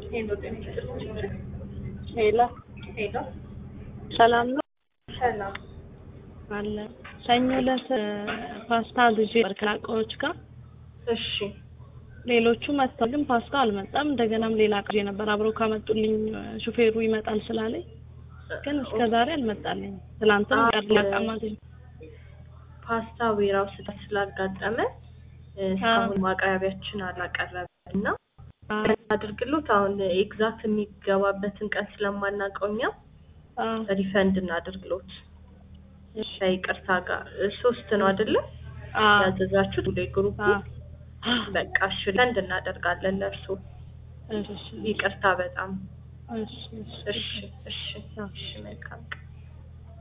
ሄሎ ጤና ይስጥልኝ። ሄሎ ሄሎ ሰላም ነው ሰላም። አለ ሰኞ ዕለት ፓስታ ግዢ ከላቃዎች ጋር እሺ ሌሎቹ መጥተው ግን ፓስታ አልመጣም። እንደገናም ሌላ ቅዤ ነበር አብረው ካመጡልኝ ሹፌሩ ይመጣል ስላለኝ ግን እስከ ዛሬ አልመጣልኝም። ትናንትም አዎ። ቀርላቃ ማለት ነው። ፓስታ ዌራው ስህተት ስላጋጠመ እስካሁን ማቅረቢያችን አላቀረበም እና አድርግሎት አሁን ኤግዛክት የሚገባበትን ቀን ስለማናውቀው እኛ አዎ፣ ሪፈንድ እናድርግሎት ከይቅርታ ጋር ሶስት ነው አይደለ አዎ፣ ያዘዛችሁት ሁሌ ግሩፕ አዎ። በቃ እሺ ሪፈንድ እናደርጋለን ለእርሱ እሺ፣ ይቅርታ በጣም እሺ፣ እሺ። እሺ እሺ እሺ መልካም ቀን